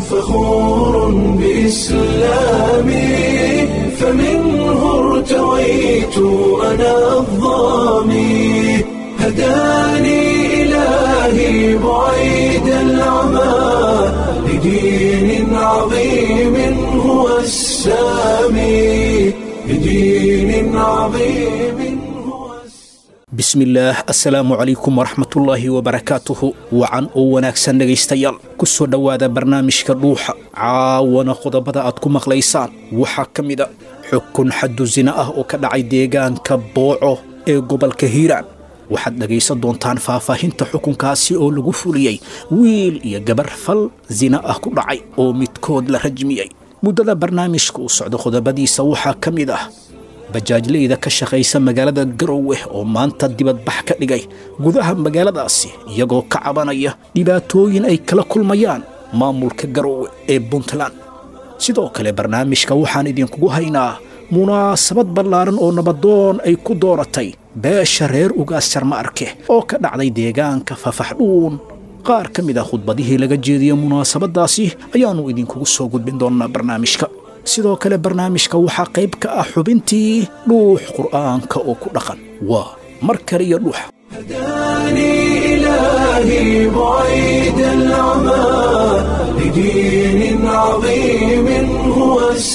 فخور بإسلامي فمنه ارتويت أنا الضامي هداني إلهي بعيد العمى لدين عظيم هو السامي لدين عظيم هو bismillaah assalaamu calaykum waraxmatullaahi wabarakaatuhu wacan oo wanaagsan dhegaystayaal ku soo dhowaada barnaamijka dhuuxa caawana qodobada aad ku maqlaysaan waxaa ka mid a xukun xaddu sina ah oo ka dhacay deegaanka booco ee gobolka hiiraan waxaad dhegaysan doontaan faahfaahinta xukunkaasi oo lagu fuliyey wiil iyo gabar fal sina ah ku dhacay oo midkood la rajmiyey muddada barnaamijka uu socdo qodobadiisa waxaa ka mid ah bajaajleyda ka shaqaysa magaalada garowe oo maanta dibadbax ka dhigay gudaha magaaladaasi iyagoo ka cabanaya dhibaatooyin ay kala kulmayaan maamulka garowe ee puntland sidoo kale barnaamijka waxaan idinkugu haynaa munaasabad ballaaran oo nabadoon ay ku dooratay beesha reer ugaas jarma arke oo ka dhacday deegaanka fafaxdhuun qaar ka mid ah khudbadihii laga jeediya munaasabadaasi ayaannu idinkugu soo gudbin doonnaa barnaamijka sidoo kale barnaamijka waxaa qayb ka ah xubintii dhuux qur'aanka oo ku dhaqan waa mar kale iyo dhuux هداني إلهي بعيد العمى لدين عظيم هو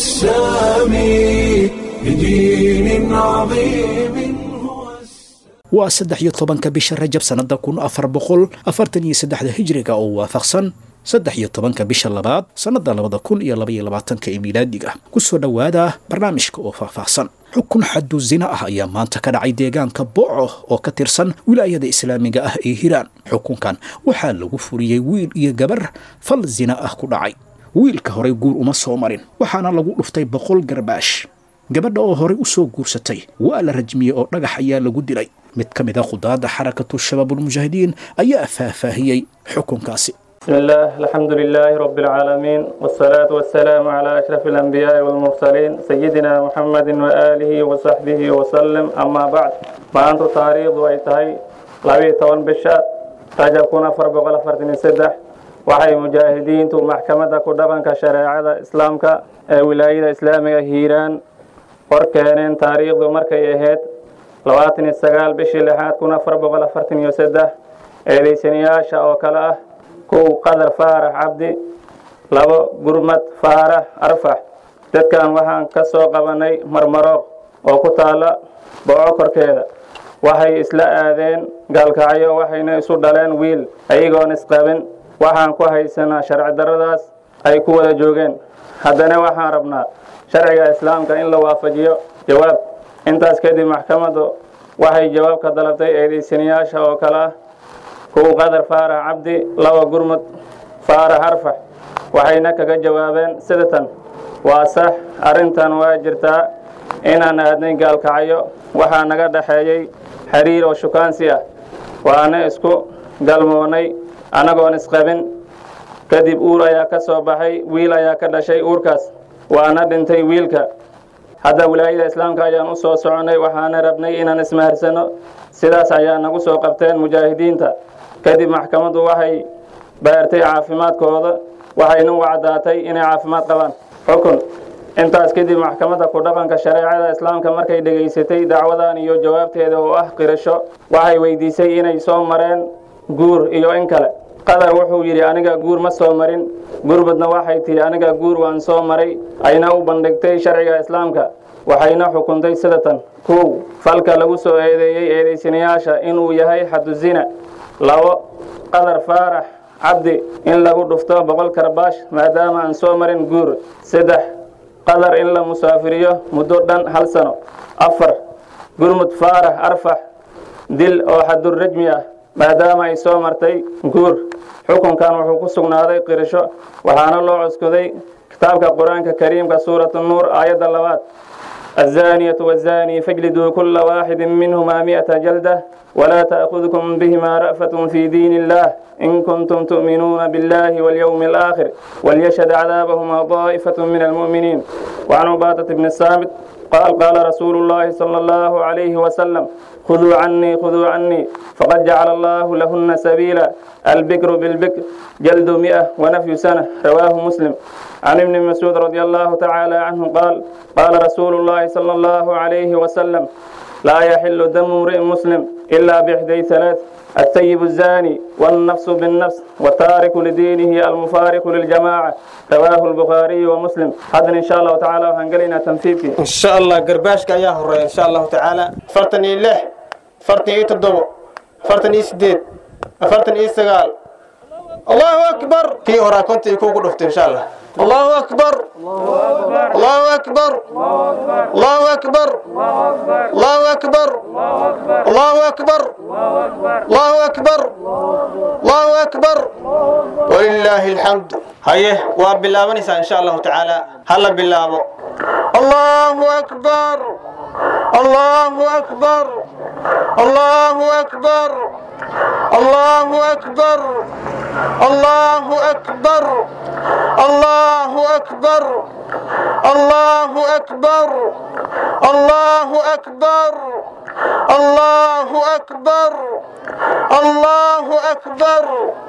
السامي لدين عظيم هو السامي waa saddex iyo tobanka bisha rajab sannada kun afar boqol afartan iyo saddexda hijriga oo waafaqsan saddex iyo tobanka bisha labaad sannada labada kun iyo labaiyo labaatanka ee miilaadiga ku soo dhowaada barnaamijka oo faahfaahsan xukun xaddu zina ah ayaa maanta ka dhacay deegaanka boco oo ka tirsan wilaayada islaamiga ah ee hiiraan xukunkan waxaa lagu furiyey wiil iyo gabar fal zina ah ku dhacay wiilka horey guur uma soo marin waxaana lagu dhuftay boqol garbaash gabadha oo horey u soo guursatay waa la rajmiyey oo dhagax ayaa lagu dilay mid ka mid a khudaadda xarakatu shabaabulmujaahidiin ayaa faahfaahiyey xukunkaasi بسم الله الحمد لله رب العالمين والصلاة والسلام على أشرف الأنبياء والمرسلين سيدنا محمد وآله وصحبه وسلم أما بعد ما أنت تاريخ وإتهي لبي طوان بشات رجب كنا فرب وغلا فرتين سدح waxay mujaahidiintu maxkamadda ku dhaqanka shareecada islaamka ee wilaayada islaamiga hiiraan hor keeneen taariikhdu markay ahayd labaatan iyo sagaal bishii lixaad kun afar boqol afartan iyo saddex eedaysanayaasha oo kale ah kow qadar faarax cabdi labo gurmad faarax arfax dadkan waxaan ka soo qabanay marmarooq oo ku taalla booco korkeeda waxay isla aadeen gaalkacyo waxayna isu dhaleen wiil ayagoon isqabin waxaan ku haysanaa sharci darradaas ay ku wada joogeen haddana waxaan rabnaa sharciga islaamka in la waafajiyo jawaab intaas kadib maxkamaddu waxay jawaab ka dalabtay eedaysanayaasha oo kale ah kow qadar faarax cabdi laba gurmud faarax arfax waxayna kaga jawaabeen sidatan waa sax arrintan waa jirtaa inaan aadnay gaalkacyo waxaa naga dhaxeeyey xiriir oo shukaansi ah waana isku galmoonnay annagoon isqabin kadib uur ayaa ka soo baxay wiil ayaa ka dhashay uurkaas waana dhintay wiilka hadda wilaayada islaamka ayaan u soo soconnay waxaana rabnay inaan ismaharsano sidaas ayaa nagu soo qabteen mujaahidiinta kadib maxkamaddu waxay baartay caafimaadkooda waxayna u caddaatay inay caafimaad qabaan xukun intaas kadib maxkamadda ku dhaqanka shareecada islaamka markay dhegaysatay dacwadan iyo jawaabteeda oo ah qirasho waxay weydiisay inay soo mareen guur iyo in kale qadar wuxuu yidhi aniga guur ma soo marin gurbadna waxay tihi aniga guur waan soo maray ayna u bandhigtay sharciga islaamka waxayna xukuntay sidatan kow falka lagu soo eedeeyey eedaysanayaasha inuu yahay xadu zina labo qadar faarax cabdi in lagu dhufto boqol karbaash maadaama aan soo marin guur saddex qadar in la musaafiriyo muddo dhan hal sano afar gurmud faarax arfax dil oo xadurrajmi ah maadaama ay soo martay guur xukunkan wuxuu ku sugnaaday qirisho waxaana loo cuskuday kitaabka qur-aanka kariimka suuratu nuur aayadda labaad الزانية والزاني فاجلدوا كل واحد منهما مئة جلدة ولا تأخذكم بهما رأفة في دين الله إن كنتم تؤمنون بالله واليوم الآخر وليشهد عذابهما طائفة من المؤمنين وعن عبادة بن الصامت قال قال رسول الله صلى الله عليه وسلم خذوا عني خذوا عني فقد جعل الله لهن سبيلا البكر بالبكر جلد مئة ونفي سنة رواه مسلم عن ابن مسعود رضي الله تعالى عنه قال قال رسول الله صلى الله عليه وسلم لا يحل دم امرئ مسلم إلا بإحدى ثلاث الثيب الزاني والنفس بالنفس والتارك لدينه المفارق للجماعة رواه البخاري ومسلم هذا إن شاء الله تعالى وهنقلنا تنفيذك إن شاء الله قرباشك يا هرية إن شاء الله تعالى فرتني له فرتني تدبو فرتني سديد فرتني سقال الله أكبر في هرا كنت يكون قلت إن شاء الله الله أكبر الله أكبر الله أكبر الله أكبر الله أكبر الله أكبر الله أكبر ولله الحمد هيه وبالله إن شاء الله تعالى هلا بالله الله أكبر الله أكبر الله أكبر الله أكبر الله أكبر الله أكبر الله أكبر الله أكبر الله أكبر الله أكبر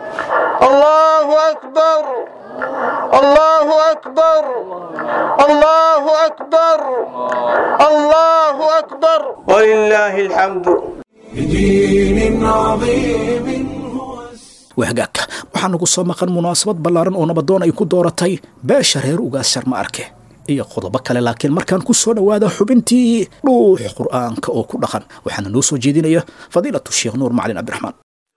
الله أكبر الله أكبر الله أكبر الله أكبر ولله الحمد بدين عظيم هو wahagaagka waxaa nagu soo maqan munaasabad ballaaran oo nabadoon ay ku dooratay beesha reer ugaas sharma arke iyo qodobo kale laakiin markaan ku soo dhowaada xubintii dhuux qur'aanka oo ku dhaqan waxaana noo soo jeedinaya fadiilatu sheekh nuur macalin cabdiraxmaan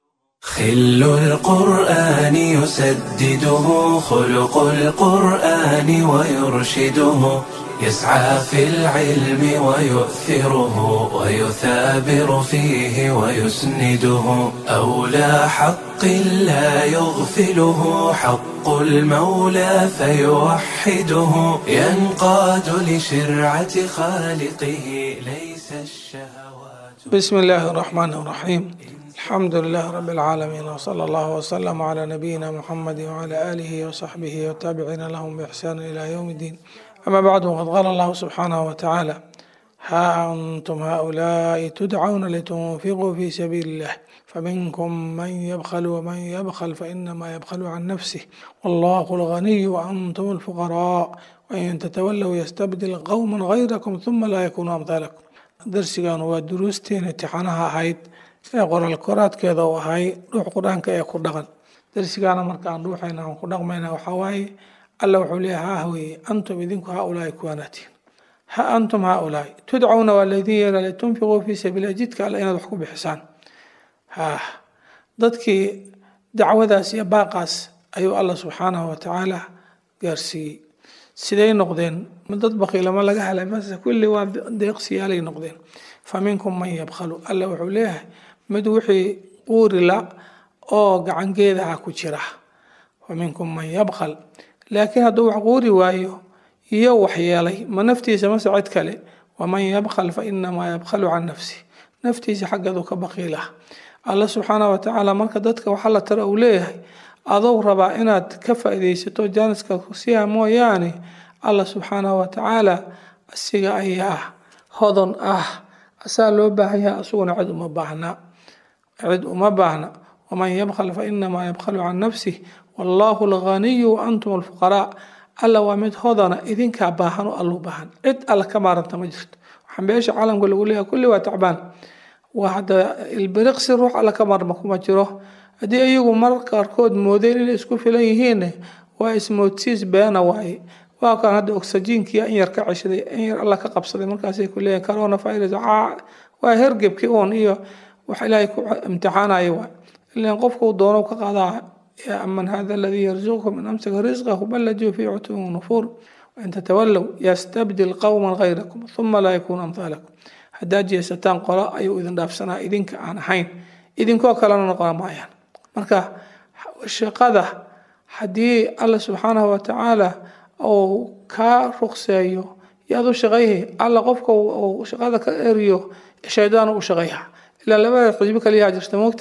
خل القرآن يسدده خلق القرآن ويرشده يسعى في العلم ويؤثره ويثابر فيه ويسنده أولى حق لا يغفله حق المولى فيوحده ينقاد لشرعة خالقه ليس الشهوات بسم الله الرحمن الرحيم الحمد لله رب العالمين وصلى الله وسلم على نبينا محمد وعلى آله وصحبه والتابعين لهم بإحسان إلى يوم الدين أما بعد وقد قال الله سبحانه وتعالى ها أنتم هؤلاء تدعون لتنفقوا في سبيل الله فمنكم من يبخل ومن يبخل فإنما يبخل عن نفسه والله الغني وأنتم الفقراء وإن تتولوا يستبدل قوما غيركم ثم لا يكونوا أمثالكم درسيgan waa duruusteen imtixaanaha ahayd ee qoral koraadkeeda u ahay ruux qur-aanka ee ku dhaqan darsigaana markaan ruuxayna aan ku dhaqmayna waxaa waaye alla wuxuu leeyahay ha haweye antum idinku haa ulaahi kuwaanaatiin ha antum haa ulaahi tudcawna waa laydin yeera litunfiquu fii sabiila jidka alle inaad wax ku bixisaan ha dadkii dacwadaas iyo baaqaas ayuu alla subxaanahu watacaala gaarsiiyey siday noqdeen ma dad bakiilama laga helay mase kulli waa deeqsiyaalay noqdeen fa minkum man yabkhalu alla wuxuu leeyahay mid wixii quurila oo gacangeedaha ku jira fa minkum man yabkhal laakiin hadduu wax quuri waayo iyo waxyeelay ma naftiisa mase cid kale waman yabkhal fa inamaa yabkhalu can nafsi naftiisa xaggeedu ka bakiila alla subxaanahu watacaala marka dadka waxa la tara uu leeyahay adou rabaa inaad ka faa'iidaysato jaaniska siha mooyaane alla subxaanahu watacaala asiga ayaa hodon ah asaa loo baahan yahay asuguna cid uma baahna cid uma baahna waman yabkhal fa inamaa yabkhalu can nafsih wallahu alghaniyu wa antum alfuqaraa alla waa mid hodana idinkaa baahan oo allu baahan cid alla ka maaranta ma jirto waxaan beesha caalamka lagu leeyahay kulli waa tacbaan waa hadda ilbiriqsi ruux alla ka maarma kuma jiro haddii iyagu mar qaarkood moodeen inay isku filan yihiin waa ismoodsiis beena waaye waa kan hadda oxygenkii in yar ka ceshaday in yar alla ka qabsaday markaasay ku leeyihin corona virus waa hergebkii uun iyo wax ilaahay ku imtixaanaya waa ilan qofka uu doono ka qaadaa yaa aman hada aladii yarzuqukum in amsaka risqahu bal lajuu fii cutuwin nufuur wain tatawallow yastabdil qowman gayrakum uma laa yakuunu amhaalakum haddaad jeesataan qolo ayuu idin dhaafsanaa idinka aan ahayn idinkoo kalena noqon maayaan marka shaqada haddii alla subxaanahu watacaala uu kaa ruqseeyo yaad u shaqayhay alla qofka uu shaqada ka eriyo shaydaan u shaqayha ilaa labada xisbi kaliyaa jirta moogta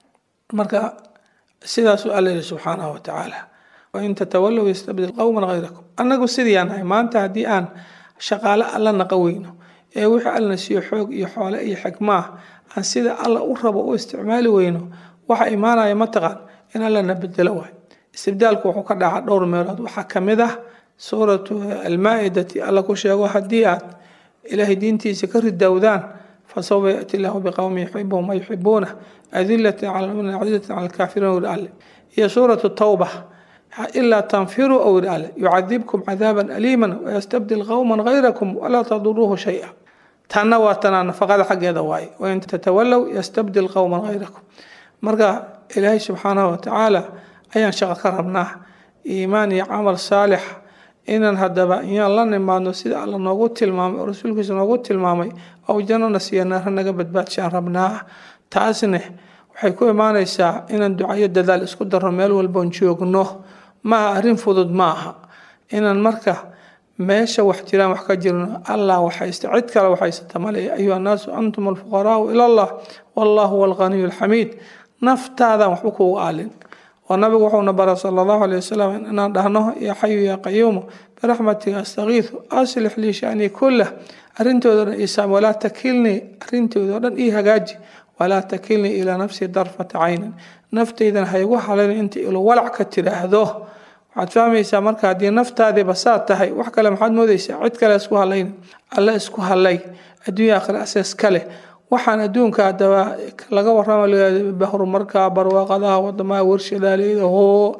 marka sidaasuu alla yihi subxaanahu watacaala wain tatawallow yastabdil qowman gayrakum annagu sidii aan nahay maanta haddii aan shaqaale alla naqa weyno ee wixii allana siiyo xoog iyo xoole iyo xikmaah aan sida alla u rabo u isticmaali weyno waxa imaanaya mataqaan in allana bedelo waay istibdaalku wuxuu ka dhaca dhowr meelood waxaa ka mid ah suuratu almaa-idati alla ku sheego haddii aad ilaahay diintiisa ka ridowdaan fasawfa yaati llahu biqowmi yuxibuhum wayuxibuuna adilatin cala lmuminiin cazizatin cala alkaafiriin wiri alle iyo suuratu tawba ilaa tanfiruu ow wiri alle yucadibkum cadaaban aliiman wayastabdil qowman gayrakum walaa taduruuhu shay-a tanna waa tanaa nafaqada xaggeeda waaye wain tatawalow yastabdil qowman gayrakum marka ilaahay subxaanahu watacaala ayaan shaqo ka rabnaa iimaan iyo camal saalix inaan haddaba iyaan la nimaadno sida alla noogu tilmaamay oo rasuulkiisa noogu tilmaamay ou jannana siiya naara naga badbaadshaan rabnaa taasne waxay ku imaanaysaa inaan ducayo dadaal isku darno meel walboon joogno maaha arrin fudud ma aha inaan marka meesha wax jiraan wax ka jirno allah waxaysta cid kale waxaysata male ayuha annaasu antum alfuqaraau ila allah wallahu huwa alghaniyu alxamiid naftaadan waxba kuugu aalin oo nabigu wuxuuna bara sala allahu aleyh wasalam inaan dhahno yaa xayu yaa qayuumu biraxmatiga astakiidu aslix lii shanii kullah arrintooda dhan isaam walaa takilnii arrintooda dhan ii hagaaji walaa takilnii ilaa nafsii darfata caynin naftaydan haygu halayn inta ilo walac ka tiraahdo waxaad fahmaysaa marka haddii naftaadiiba saa tahay wax kale maxaad moodaysaa cid kale isku halayn alle isku halay adduunya akhira asees kale waxaan adduunka hadaba laga warama horumarka barwaaqadaha wadamaha warshadaaleeda hoo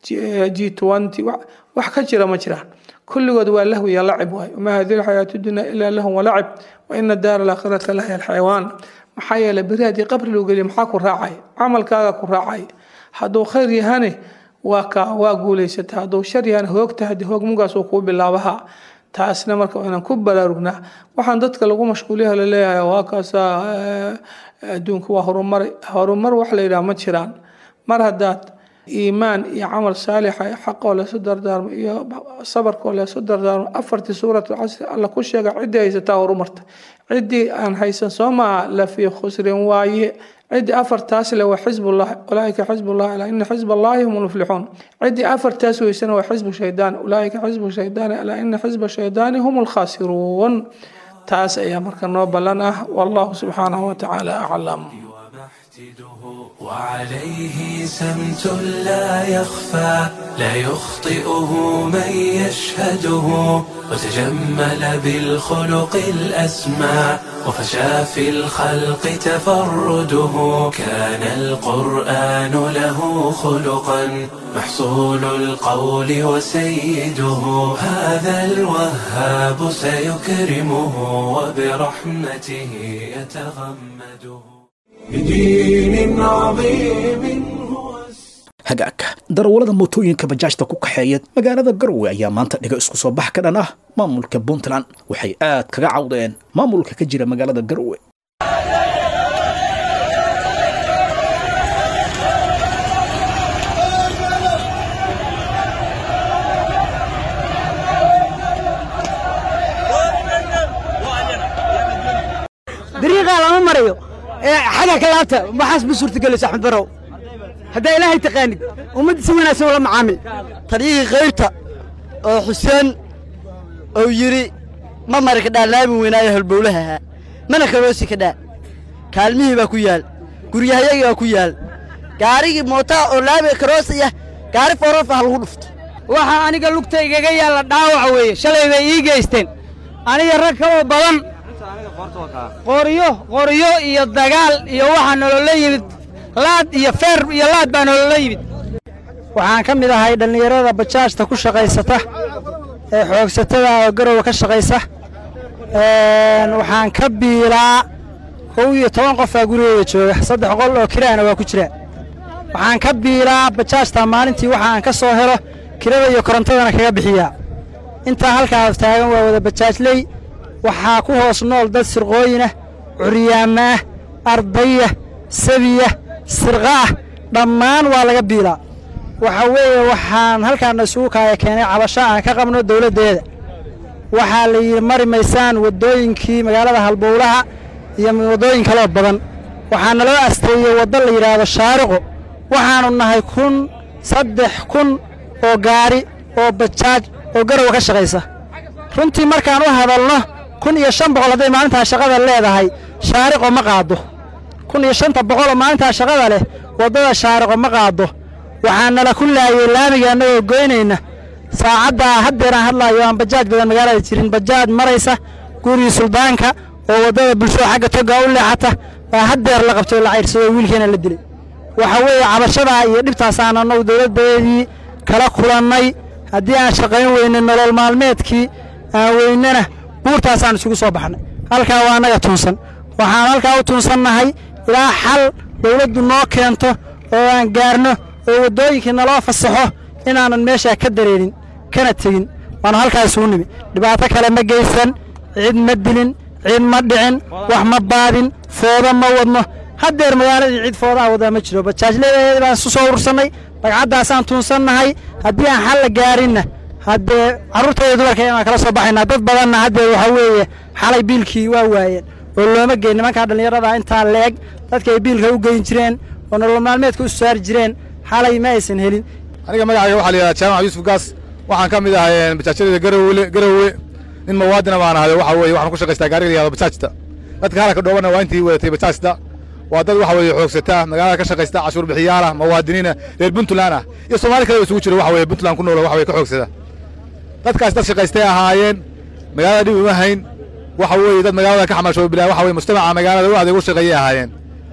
g twenty wax ka jira ma jiraan kulligood waa lahwi iyo lacib waay wamaa hadihi lxayaatu dunya ilaa lahun walacib wa ina daara alaakhirata lahiya alxayawaan maxaa yeelay beri haddii qabri loo geliya maxaa ku raacay camalkaaga ku raacay hadduu khayr yahane waa ka waa guulaysata hadduu shar yahane hoogta haddii hoog mugaas uu kuu bilaabaha taasna marka inaan ku baraarugnaa waxaan dadka lagu mashquuliyaha laleeyahay waa kaasa adduunka waa horumaray horumar wax la yidhaha ma jiraan mar haddaad iimaan iyo camal saalixa xaqoo leesu dardaarmo iyo sabarkoo leesu dardaarmo afartii suuratul casri alla ku sheega ciddii haysataa horumarta ciddii aan haysan soo maaha la fii khusrin waaye ciddii afartaas le waa xizbullah ulaaika xizbullah alaa ina xizb allahi hum lmuflixuun ciddii afartaas weysana waa xizbu shaydaan ulaaika xizbu shaydaani alaa ina xizba shaydaani hum lkhaasiruun taas ayaa marka noo ballan ah wallahu subxaanahu watacaala aclam وعليه سمت لا يخفى لا يخطئه من يشهده وتجمل بالخلق الأسمى وفشى في الخلق تفرده كان القرآن له خلقا محصول القول وسيده هذا الوهاب سيكرمه وبرحمته يتغمده بدين عظيم هو hagaagka darawallada mootooyinka bajaajta ku kaxeeya magaalada garowe ayaa maanta dhiga isku soo bax ka dhan ah maamulka puntland waxay aad kaga cawdeen maamulka ka jira magaalada garowe dariiqaa lama marayo ee xagga ka laabta maxaas ma suurtagelaysa axmed barow haddaa ilaahay taqaanid ummadda si wanaagsan ula macaamil taryihii kayrta oo xuseen uu yidhi ma mari kadhaa laami weynaayo halbowlaha ahaa mana karoosi kadhaa kaalmihii baa ku yaal guryahayagii baa ku yaal gaarigii mootaa oo laami karoosaya gaari fooroof ah lagu dhufto waxaa aniga lugtaygaga yaalla dhaawaca weeye shalay bay ii geysteen aniga rag kaloo badan qoryo qoryo iyo dagaal iyo waxaa nolola yimid laad iyo feer iyo laad baa nolola yimid waxaan ka mid ahay dhallinyarada bajaajta ku shaqaysata ee xoogsatada oo garowa ka shaqaysa waxaan ka biilaa kow iyo toban qofaa gurigooda jooga saddex qol oo kiraana waa ku jira waxaan ka biilaa bajaajta maalintii waxa aan ka soo helo kirada iyo korontadana kaga bixiyaa intaa halkaas taagan waa wada bajaajley waxaa ku hoos nool dad sirqooyinah curyaamaah ardaya sabiya sirqaah dhammaan waa laga biilaa waxa weeye waxaan halkaana isugu kaaya keenay cabasho aan ka qabno dawladdeeda waxaa la yidhi mari maysaan waddooyinkii magaalada halbowlaha iyo waddooyin kaloo badan waxaa naloo asteeyey waddo la yidhaahdo shaariqo waxaannu nahay kun saddex kun oo gaari oo bajaaj oo garowa ka shaqaysa runtii markaan u hadalno kun iyo shan boqol hadday maalintaa shaqada leedahay shaariqo ma qaado kun iyo shanta boqol oo maalintaa shaqada leh waddada shaariqo ma qaado waxaa nala ku laayay laamiga annagoo goynayna saacaddaa haddeeraan hadlaayo aan bajaaj badan magaalada jirin bajaaj maraysa gurigii suldaanka oo waddada bulshada xagga toga u leexata baa haddeer la qabtay oo la cayrsadoo wiilkeena la dilay waxa weeye cabashadaa iyo dhibtaasaan annagu dowladdeedii kala kulannay haddii aan shaqayn weyne nolol maalmeedkii aan weynana buurtaasaan isugu soo baxnay halkaa waa annaga tuunsan waxaan halkaa u tuunsannahay ilaa xal dowladdu noo keento oo aan gaarno oo waddooyinkii naloo fasaxo inaanan meeshaa ka dareerin kana tegin waanu halkaas uu nimi dhibaato kale ma geysan cid ma dilin cid ma dhicin wax ma baadin foodo ma wadno haddeer magaaladii cid foodaha wadaa ma jiro bajaajleedaheeda baan isu soo urursannay bagcaddaasaan tuunsannahay haddii aan xal la gaarinna haddee carruurtayda dumarka inaan kala soo baxaynaa dad badanna haddee waxaa weeye xalay biilkii waa waayeen oo looma geyn nimankaa dhallinyarada intaa leeg dadka ay biilka u geyn jireen oo nolol maalmeedka u saari jireen xalay ma aysan helin aniga magacayga waxaa la yidhahdaa jaamac yuusuf gaas waxaan ka mid ahay bajaajyada garowe garowe nin muwaadina baan ahay waxa weeye waxaan ku shaqaystaa gaariga la yihahdo bajaajta dadka halka dhoobana waa intii wadatay bajaajta waa dad waxa weeye xoogsataa magaalada ka shaqaysta cashuur bixiyaala muwaadiniina reer puntland ah iyo soomaali kale isugu jiro waxa weeye puntland ku nool waxa weye ka xoogsada dadkaas dad shaqaystay ahaayeen magaalada dhib uma hayn waxa weeye dad magaalada ka xamaashooba bilaa waxa weye mujtamaca magaalada u adeeg u shaqeeyay ahaayeen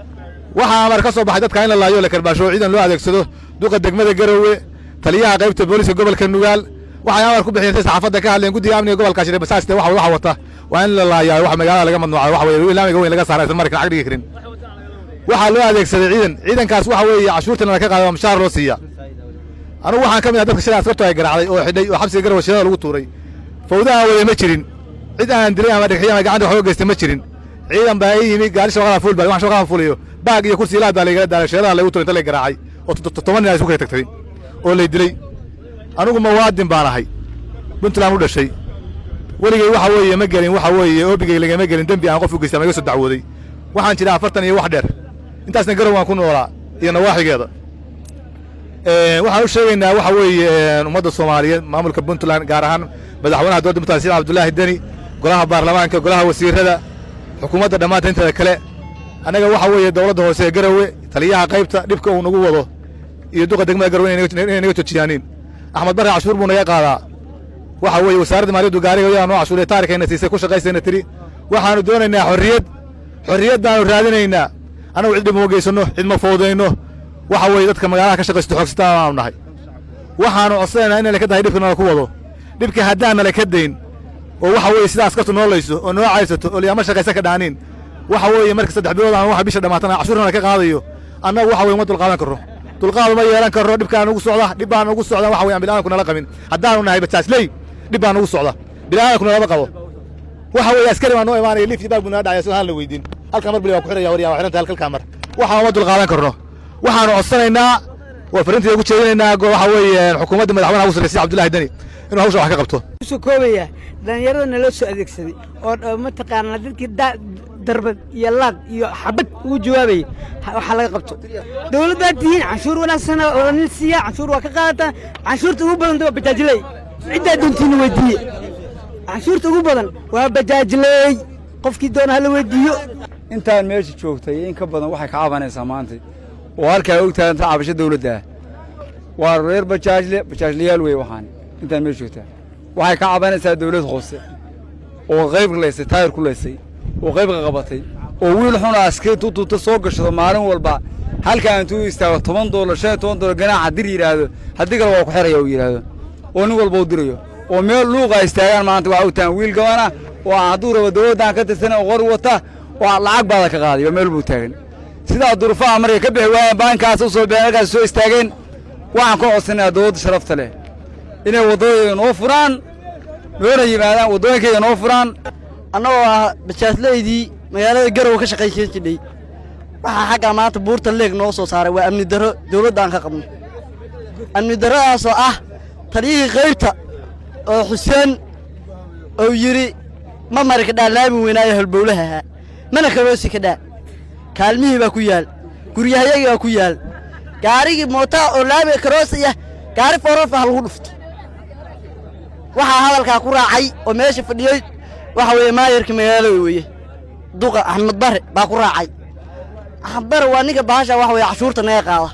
waxaa amar ka soo baxay dadka in la laayo la karbaasho ciidan loo adeegsado duqa degmada garowe taliyaha qaybta booliska gobolka nugaal waxay amar ku bixiyeen say saxaafadda ka hadleen guddiga amniga gobolka shire basaasta waxa waxa wata waa in la laayaa waxa magaalada laga mamnuucay waxa weye ilaamiga weyn laga saaray isla markan ag dhigi karin waxaa loo adeegsaday ciidan ciidankaas waxa weeye cashuurtana la ka qaada waa mushaar loo siiya anugu waxaan ka mid ah dadka shilaa askartu ay garaacday oo xidhay oo xabsiga garowe shilada lagu tuuray fawdaha weye ma jirin cid aan dilay ama dhagxiy ama gacanta wax uga geystay ma jirin ciidan baa ii yimi gaari shaqada fuul baa waxaan shaqada fuulayo baag iyo kursi ilaah baa laygala daalay sheedaha laygu turay inta lay garaacay oo toban nin ay isku kala tagtay oo lay dilay anigu muwaadin baan ahay puntland u dhashay weligay waxa weeye ma gelin waxa weeye oobigay lagama gelin dembi aan qof u geystay ama iga soo dacwooday waxaan jiraa afartan iyo wax dheer intaasna garow waan ku noolaa iyo nawaaxigeeda waxaan u sheegaynaa waxa weeye ummadda soomaaliyeed maamulka puntland gaar ahaan madaxweynaha dowladda puntland sida cabdullaahi deni golaha baarlamaanka golaha wasiirada xukuumadda dhammaanta inteeda kale annaga waxa weeye dowladda hoose ee garowe taliyaha qaybta dhibka uu nagu wado iyo duqa degmada garowe inay naga joojiyaanin axmed barre cashuur buu naga qaadaa waxa weeye wasaaradda maaliyaddu gaariga yaa noo cashuuree taarikayna siisay ku shaqaysayna tidhi waxaannu doonaynaa xorriyad xorriyaddaannu raadinaynaa annagu cid dhib uma geysanno cid ma foodayno waxa weeye dadka magaalaha ka shaqaysto xoogsataa aanu nahay waxaannu codsanaynaa inay laka tahay dhibka nala ku wado dhibka haddaan nala ka dayn oo waxa weeye sidaa askartu noo layso oo noo caysato oo liyaama shaqaysa ka dhaaniin waxa weeye marka saddex bilood aan waxa bisha dhammaatana cashuurna ka qaadayo annagu waxa weye uma dulqaadan karro dulqaad uma yeelan karro dhibkaan ugu socda dhib baan ugu socda waxa weye aan bilaadanku nala qabin haddaanu nahay bajaasley dhib baan ugu socda bilaadanku nalama qabo waxa weeye askari baa noo imaanaya liif iyo baag buu naga dhacaya soo haan la weydiin halkaa mar bili waa ku xiraya waryaa waa xiranta halkalkaa mar waxaan uma dulqaadan karno waxaanu codsanaynaa waa farinteeda ugu jeedinaynaa waxa weeye xukuumadda madaxweynaha ugu sarreysay cabdullaahi deni inuu hawsha wax ka qabto soo koobaya dhallinyarada naloo soo adeegsaday oo mataqaanaa dadkii darbad iyo laad iyo xabad ugu jawaabaya waxaa laga qabto dowlad baad tihiin canshuur wanaagsana oo nin siiya canshuur waa ka qaadataa canshuurta ugu badan waa bajaajiley ciddaa doontiina weydiiye canshuurta ugu badan waa bajaajiley qofkii doona hala weydiiyo intaan meesha joogtay in ka badan waxay ka cabanaysaa maanta oo halkaa ogtahay inta cabasho dawladda ah waa reer bajaajle bajaajlayaal wey waxaan intaan meesha joogtaa waxay ka cabanaysaa dawlad hoose oo qayb laysay taayir ku laysay oo qaybka qabatay oo wiil xuna askari tututa soo gashado maalin walba halkaa intuu istaago toban doolar shan iyo toban doolar ganaaxa dir yidhaahdo haddii kale waa ku xeraya uu yidhaahdo oo nin walba u dirayo oo meel luuqa istaagaan maanta waxaa ogtahan wiil gabana oo hadduu rabo dawladdan ka tirsan oo qori wata oo lacag baada ka qaaday oo meel buu taagan sidaa durufaha markay ka bixi waayeen baankaas u soo bixeen halkaas soo istaageen waxaan ka codsanayaa dawladda sharafta leh inay waddooyinka noo furaan noona yimaadaan waddooyinkayga noo furaan annagoo ah bajaajlaydii magaalada garowe ka shaqaysan jidhay waxaa xaggaa maanta buurta leeg noo soo saaray waa amni darro dawladda aan ka qabno amni darradaasoo ah taliyihii qaybta oo xuseen ou yidhi ma mari kadhaa laami weynaayo halbowlaha ahaa mana karoosi kadhaa kaalmihii baa ku yaal guryahayagii baa ku yaal gaarigii mootaa oo laamiga karoosaya gaari foorarfa ha lagu dhufto waxaa hadalkaa ku raacay oo meesha fadhiyey waxa weeye maayarka magaalada weeye duqa axmed bare baa ku raacay axmed bare waa ninka bahasha waxa weye cashuurta naga qaada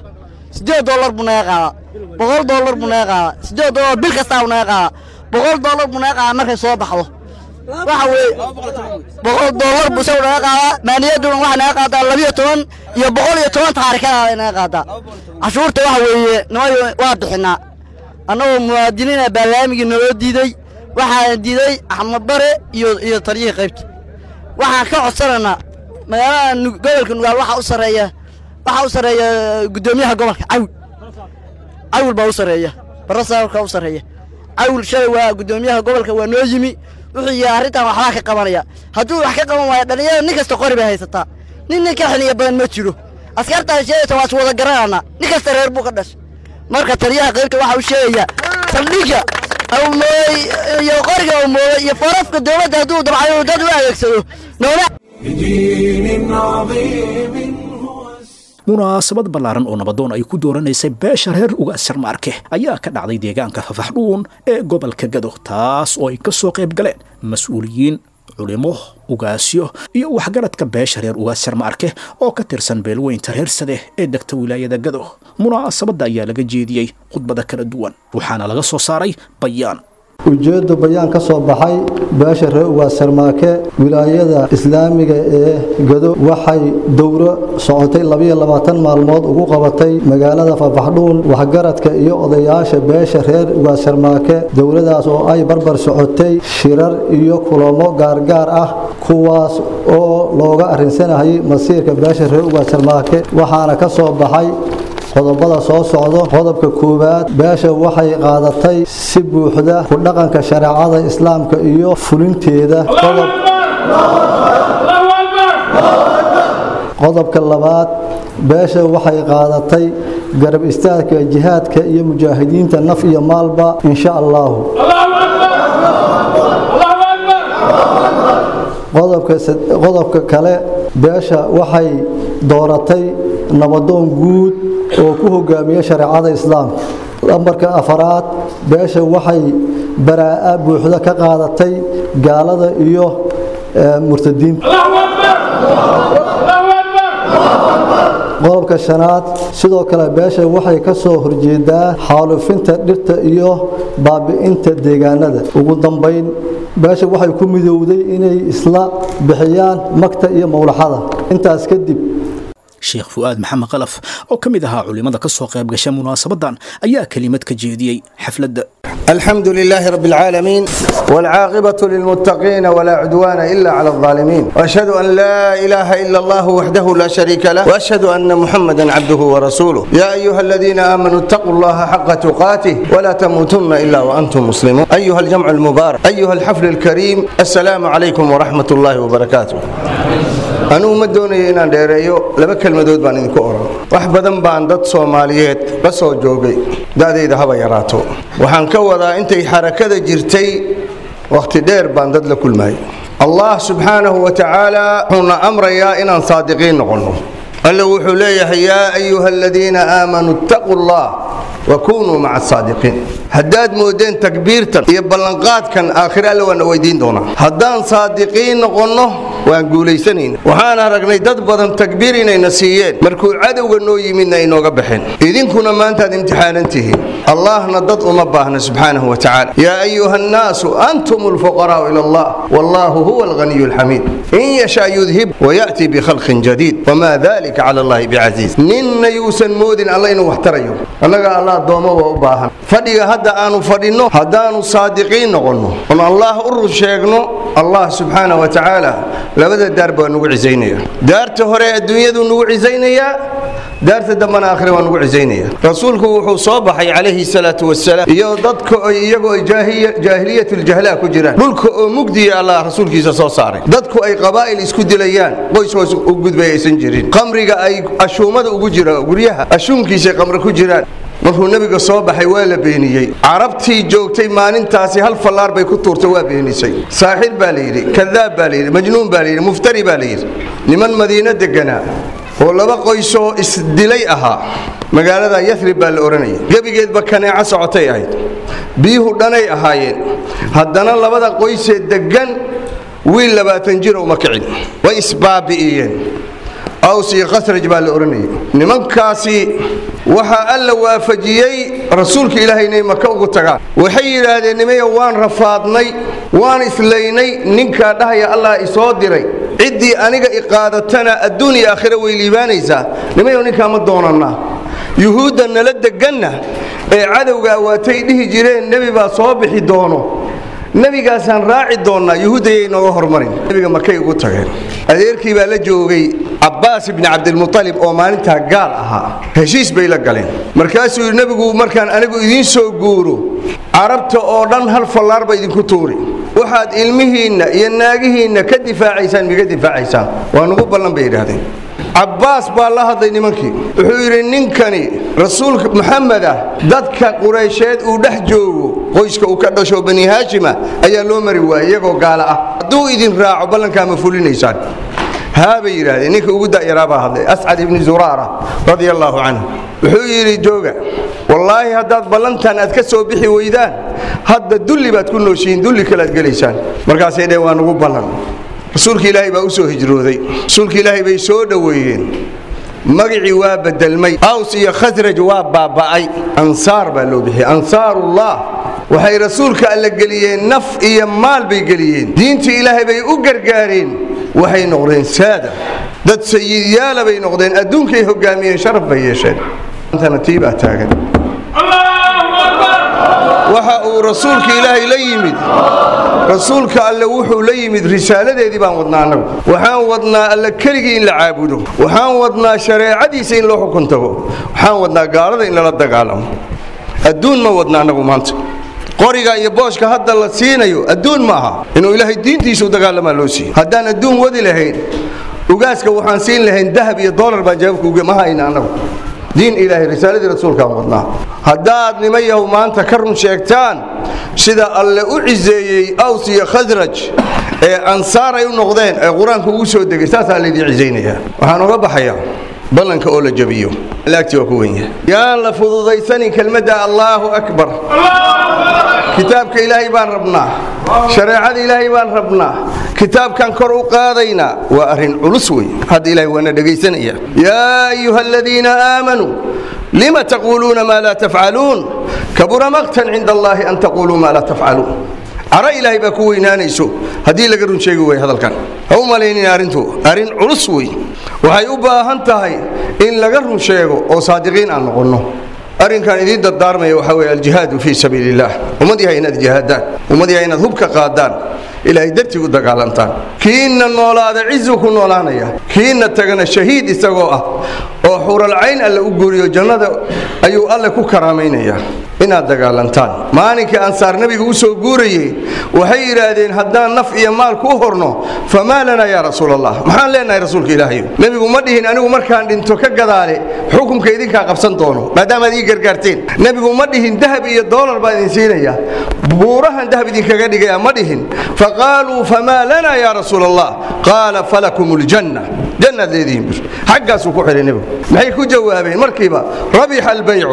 siddeed dollar buu naga qaadaa boqol dollar buu naga qaadaa siddeed dollar bil kastaa buu naga qaadaa boqol dollar buu naga qaadaa markay soo baxdo waxa weeye boqol dollar buu isagu naga qaadaa maaliyadduna waxay naga qaadaa labiyo toban iyo boqol iyo toban taarikada ay naga qaadaa cashuurta waxa weeye nimayo waa bixinaa annagoo muwaadiniina baarlaamigii naloo diiday waxaana diiday axmed bare iyo iyo taliyihii qaybta waxaan ka codsanaynaa magaalada Nu- gobolka nugaal waxaa u sarreeya waxaa u sarreeya guddoomiyaha gobolka cawil cawil baa u sarreeya barasaabka u sarreeya cawil shalay waa guddoomiyaha gobolka waa noo yimi wuxuu yihi arrintan waxbaa ka qabanaya hadduu wax ka qaban waayo dhallinyarada nin kasta qori bay haysataa nin nin ka xiniya badan ma jiro askartaa sheegaysa waa is wada garanana nin kasta reer buu ka dhashay marka taliyaha qaybta waxa uu sheegayaa saldhigga uu mooday iyo qoriga uu mooday iyo farafka dowladda hadduu dabcayo dad u adeegsado noona بدين عظيم munaasabad ballaaran oo nabadoon ay ku dooranaysay beesha reer ugaasar maarke ayaa ka dhacday deegaanka fafaxdhuun ee gobolka gado taas oo ay ka soo qayb galeen mas-uuliyiin culimo ugaasyo iyo waxgaradka beesha reer ugaasar maarke oo ka tirsan beelweynta reer sade ee degta wilaayada gado munaasabadda ayaa laga jeediyey khudbada kala duwan waxaana laga soo saaray bayaan ujeeddu bayaan ka soo baxay beesha reer ugaasarmaake wilaayada islaamiga ee gado waxay dowro socotay labiyo labaatan maalmood ugu qabatay magaalada fafaxdhuun waxgaradka iyo odayaasha beesha reer ugaasarmaake dowladaas oo ay barbar socotay shirar iyo kulamo gaargaar ah kuwaas oo looga arrinsanayay masiirka beesha reer ugaasarmaake waxaana ka soo baxay qodobada soo socdo qodobka koowaad beesha waxay qaadatay si buuxda ku dhaqanka shareecada islaamka iyo fulinteeda qodob qodobka labaad beesha waxay qaadatay garab istaagka jihaadka iyo mujaahidiinta naf iyo maalba insha allahu qodobka sad- qodobka kale beesha waxay dooratay nabadoon guud oo ku hogaamiya shareecada islaamka lambarka afaraad beesha waxay baraa'a buuxda ka qaadatay gaalada iyo eh, murtadiinta qodobka shanaad sidoo kale beesha waxay ka soo horjeedaa xaalufinta dhirta iyo baabi'inta deegaanada ugu dambayn beesha waxay ku midowday inay isla bixiyaan magta iyo mowlaxada intaas kadib sheekh fu'aad maxamed qalaf oo ka mid ahaa culimmada ka soo qayb gasha munaasabadan ayaa kelimad ka jeediyey xafladda الحمد لله رب العالمين والعاقبة للمتقين ولا عدوان إلا على الظالمين وأشهد أن لا إله إلا الله وحده لا شريك له وأشهد أن محمدا عبده ورسوله يا أيها الذين آمنوا اتقوا الله حق تقاته ولا تموتن إلا وأنتم مسلمون أيها الجمع المبارك أيها الحفل الكريم السلام عليكم ورحمة الله وبركاته anugu ma doonayo inaan dheereeyo laba kelmadood baan idinku oran wax badan baan dad soomaaliyeed la soo joogay da'dayda haba yaraato waxaan ka wadaa intay xarakada jirtay wakhti dheer baan dad la kulmayay allah subxaanahu wa tacaala wuxuuna amrayaa inaan saadiqiin noqonno alle wuxuu leeyahay yaa ayuha aladiina aamanuu ittaquu allah wakunuu maca asaadiqiin haddaad moodeen takbiirtan iyo ballanqaadkan aakhire alle waana weydiin doonaa haddaan saadiqiin noqonno waan guulaysanayna waxaan aragnay dad badan takbiir inayna siiyeen markuu cadowga noo yimidna ay nooga baxeen idinkuna maantaad imtixaanan tihiin allahna dad uma baahna subxaanahu wa tacaala yaa ayuha annaasu antum alfuqaraa'u ila allah wallaahu huwa alghaniyu alxamiid in yashaa yudhib waya'ti bikhalqin jadiid wamaa dalika cala allahi bicasiiz ninna yuusan moodin alla inuu wax tarayo annaga alla addoommo waa u baahan fadhiga hadda aanu fadhinno haddaanu saadiqiin noqonno oon allah u run sheegno allah subxaana wa tacaala labada daar baa nugu cisaynaya daarta hore adduunyadu nugu cisaynayaa daarta dambana aakhire waa nugu cisaynaya rasuulku wuxuu soo baxay calayhi salaatu wasalaam iyo dadka oo iyagoo ay jaahiya- jaahiliyatuljahla ku jiraan dhulka oo mugdiya allah rasuulkiisa soo saaray dadku ay qabaa'il isku dilayaan qoys hoos u gudbay aysan jirin qamriga ay ashuumada ugu jira guryaha ashuunkiisay qamri ku jiraan markuu nebiga soo baxay waa la beeniyey carabtii joogtay maalintaasi hal fallaar bay ku tuurtay waa beenisay saaxir baa la yidhi kadaab baa la yidhi majnuun baa la yidhi muftari baa la yidhi niman madiino deganaa oo laba qoysoo isdilay ahaa magaalada yathrib baa la odhanayay gebigeedba kaneeco socotay ahayd biyuhu dhanay ahaayeen haddana labada qoysee deggan wiil labaatan jira uma kicin way isbaabi'iyeen aws iyo khasraj baa la odhanayay nimankaasi waxaa alla waafajiyey rasuulka ilaahay inay maka ugu tagaan waxay yidhaahdeen nimaya waan rafaadnay waan islaynay ninkaa dhahaya allah isoo diray ciddii aniga iqaadatana adduun iyo aakhira way liibaanaysaa nimayo ninkaa ma doonannaa yuhuudda nala deganna ee cadowga awaatay dhihi jireen nebi baa soo bixi doono nebigaasaan raaci doonnaa yuhuuddayay nooga hormarin nebiga markay ugu tageen adeerkii baa la joogay cabbaas ibni cabdilmutalib oo maalintaa gaal ahaa heshiis bay la galeen markaasuu yidhi nebigu markaan anigu idiin soo guuro carabta oo dhan hal fallaar ba idinku tuuri waxaad ilmihiinna iyo naagihiinna ka difaacaysaan miga difaacaysaan waa nugu ballan bay yidhaahdeen cabbaas baa la hadlay nimankii wuxuu yidhi ninkani rasuulka maxamed ah dadka quraysheed uu dhex joogo qoyska uu ka dhasho bani haashima ayaa loo mari waayey iyagoo gaala ah hadduu idin raaco ballankaa ma fulinaysaan haa bay yidhaahdeen ninka ugu da'yaraa baa hadlay ascad ibni zuraara radia allaahu canhu wuxuu yidhi jooga wallaahi haddaad ballantan aad ka soo bixi weydaan hadda dulli baad ku nooshihiin dulli kale aad gelaysaan markaasay dheen waa nugu ballan rasuulka ilaahay baa u soo hijrooday rasuulka ilaahay bay soo dhoweeyeen magicii waa bedelmay aws iyo khasraj waa baaba'ay ansaar baa loo bixiyey ansaarullah waxay rasuulka alla geliyeen naf iyo maal bay geliyeen diintii ilaahay bay u gargaareen waxay noqdeen saada dad sayidyaala bay noqdeen adduunkay hogaamiyeen sharaf bay yeesheen antana tii baa taagan waxa uu rasuulka ilaahay la yimid rasuulka alle wuxuu la yimid risaaladeedii baan wadnaa annagu waxaan wadnaa alle keligii in la caabudo waxaan wadnaa shareecadiisa in loo xukun tago waxaan wadnaa gaalada in lala dagaalamo adduun ma wadna annagu maanta qoriga iyo booshka hadda la siinayo adduun ma aha inuu ilaahay diintiisa u dagaalamaa loo siiyo haddaan adduun wadi lahayn ugaaska waxaan siin lahayn dahab iyo doolar baan jawaabka uge ma hayna annagu diin ilaahay risaaladii rasuulkaan wadnaa haddaad nima yahu maanta ka run sheegtaan sida alle u ciseeyey aws iyo khasraj ee ansaar ay u noqdeen ee qur-aanka ugu soo degay saasaa laydin cisaynayaa waxaan uga baxayaa ballanka oo la jabiyo laagti waa ku wenya yaan la fududaysanin kelmadda allaahu akbar kitaabka ilaahay baan rabnaa shareecada ilaahay baan rabnaa kitaabkan kor u qaadaynaa waa arrin culus wey hadda ilahay waana dhegaysanaya yaa ayuha aladiina aamanuu lima taquuluuna maa laa tafcaluun kabura maqtan cinda allaahi an taquluu maa laa tafcaluun caro ilaahay baa ku weynaanayso haddii laga run sheegi way hadalkan ha u malaynin arrintu arrin culus wey waxay u baahan tahay in laga run sheego oo saadiqiin aan noqonno arrinkan idiin dardaarmaya waxaa weeye aljihaadu fii sabiili illaah ummad yahay inaad jihaadaan ummad yahay inaad hubka qaadaan ilaahay dartii u dagaalantaan kiinna noolaada cizu ku noolaanaya kiinna tagana shahiid isagoo ah oo xuralcayn alle u guuriyo jannada ayuu alle ku karaamaynaya inaad dagaalantaan maalinkii ansaar nebiga u soo guurayey waxay yidhaahdeen haddaan naf iyo maal kuu horno famaa lanaa yaa rasuul allah maxaan leenahay rasuulka ilaahayo nebigu ma dhihin anigu markaan dhinto ka gadaale xukunka idinkaa qabsan doono maadaamaad ii gargaarteen nebigu ma dhihin dahab iyo doolar baa idin siinaya buurahan dahab idinkaga dhigaya ma dhihin faqaaluu famaa lanaa yaa rasuul allah qaala falakum ljanna jannaad leedihiin bir xaggaasuu ku xidhay nebigu maxay ku jawaabeen markiiba rabixa albaycu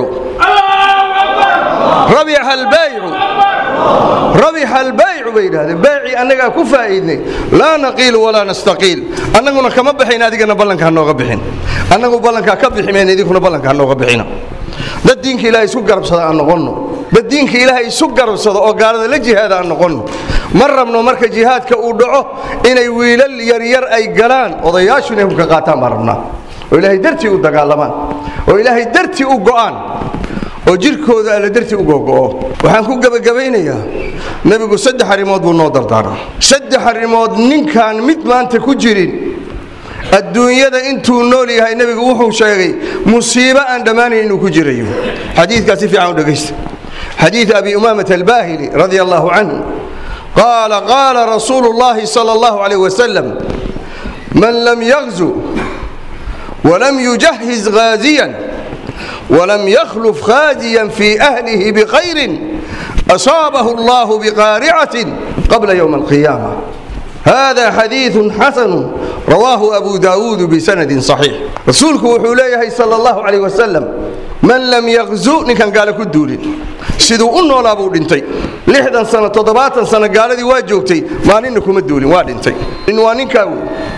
rabixa albaycu rabixa albaycu bay yidhahdeen baycii annagaa ku faa'iidnay laa naqiilu walaa nastaqiil annaguna kama baxayn adigana ballanka ha nooga bixin annagu ballankaa ka bixi mayna idinkuna ballanka ha nooga bixina dad diinka ilaahay isu garabsada aan noqonno dad diinka ilaahay isu garabsado oo gaalada la jihaada aan noqonno ma rabno marka jihaadka uu dhaco inay wiilal yaryar ay galaan odayaashu inay hubka qaataan baan rabnaa oo ilaahay dartii u dagaalamaan oo ilaahay dartii u go'aan oo jirkooda alla dartii u gogo'o waxaan ku gebagabaynayaa nebigu saddex arrimood buu noo dardaaran saddex arrimood ninkaan mid maanta ku jirin adduunyada intuu nool yahay nebigu wuxuu sheegay musiibo aan dhammaanayn inuu ku jirayo xadiidkaa si fiican u dhegaysta xadiid abi umaamata albaahili radia allahu canhu qaala qaala rasuulu llahi sala allahu calayh wasalam man lam yagzu walam yujahiz gaaziyan ولم يخلف خازيا في أهله بخير أصابه الله بقارعة قبل يوم القيامة هذا حديث حسن رواه أبو داود بسند صحيح رسولك وحوليه صلى الله عليه وسلم من لم يغزو نكن قال كدولين siduu u noolaa buu dhintay lixdan sano toddobaatan sano gaaladii waa joogtay maalinna kuma duulin waa dhintay nin waa ninkaa wey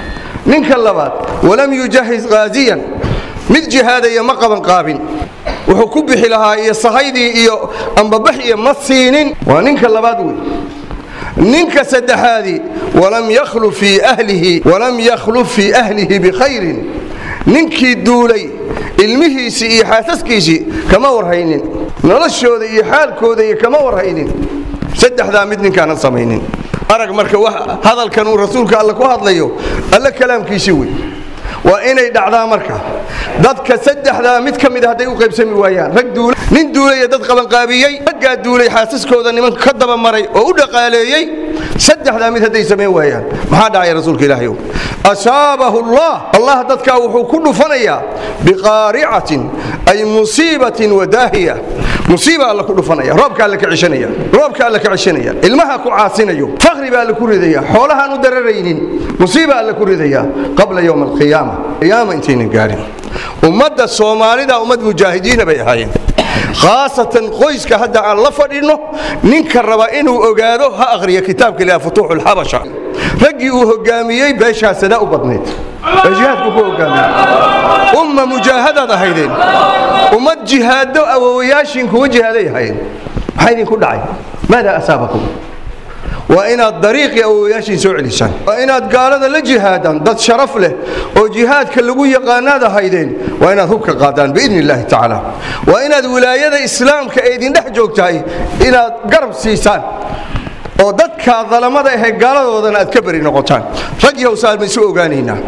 ninka labaad walam yujahis qaaziyan mid jihaadaya ma qaban qaabin wuxuu ku bixi lahaa iyo sahaydii iyo ambabax iyo ma siinin waa ninka labaad wey ninka saddexaadii walam yakhluf fii ahlihi walam yakhluf fii ahlihi bikhayrin ninkii duulay ilmihiisii iyo xaasaskiisii kama warhaynin noloshooda iyo xaalkooda iyo kama warhaynin saddexdaa mid ninkaanan samaynin arag marka hadalkan uu rasuulka alle ku hadlayo alle kalaamkiisii wey waa inay dhacdaa marka dadka saddexdaa mid ka mida hadday u qaybsami waayaan rag duula nin duulaya dad qabanqaabiyey raggaa duulay xaasaskooda niman ka dabamaray oo u dhaqaaleeyey saddexdaa mid hadday samayn waayaan maxaa dhacaya rasuulka ilaahay asaabahu allah allah dadkaa wuxuu ku dhufanayaa biqaaricatin ay musiibatin wadaahiya musiiba alla ku dhufanaya roobka alla ka cishanaya roobka alla ka cishanaya ilmaha ku caasinayo faqri baa alla ku ridaya xoolahaan u dararaynin musiiba alla ku ridaya qabla yowm alqiyaama qiyaama intaynan gaadhin ummadda soomaalida ummad mujaahidiina bay ahaayeen khaasatan qoyska hadda aan la fadhinno ninka raba inuu ogaado ha akhriya kitaabka ilaha futuuxu lxabasha raggii uu hogaamiyey beeshaasadaa u badnayd ee jihaadku ku hogaamiyey umma mujaahadaad ahaydeen ummad jihaado awowayaashiin kuwa jihaaday ahayn maxaa idinku dhacay maadaa asaabakum waa inaad dariiqii awowayaashiin soo celisaan waa inaad gaalada la jihaadaan dad sharaf leh oo jihaadka lagu yaqaanaad ahaydeen waa inaad hubka qaadaan biidni illaahi tacaala waa inaad wilaayada islaamka ee idin dhex joogtahay inaad garab siisaan oo dadkaa dalamada ahee gaaladoodana aad ka beri noqotaan rag yowsaan ma isu ogaanaynaa